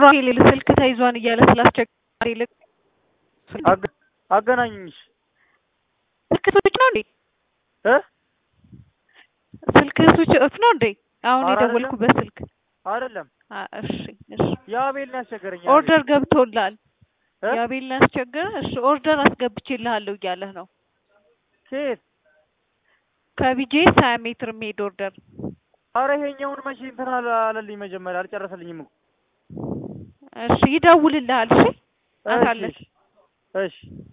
ሌል ስልክ ተይዟን እያለ ስላስቸገረ ይልቅ አገ- አገናኙኝ ስልክ ስዊች ነው እንዴ? እ ስልክ ስዊች ኦፍ ነው እንዴ? አሁን ኧረ የደወልኩበት ስልክ አይደለም አ እሺ እሺ የአቤል ነው ያስቸገረኝ ኦርደር ገብቶላል። እ? የአቤልን ያስቸገረ እሺ ኦርደር አስገብቼልሃለሁ እያለህ ነው። ከየት ከቢጄ ሀያ ሜትር የሚሄድ ኦርደር አረ ይሄኛውን መቼ እንትን አለ- አለልኝ መጀመሪያ አልጨረሰልኝም እኮ እሺ ይደውልልሃል። እሺ እሺ አታለች እሺ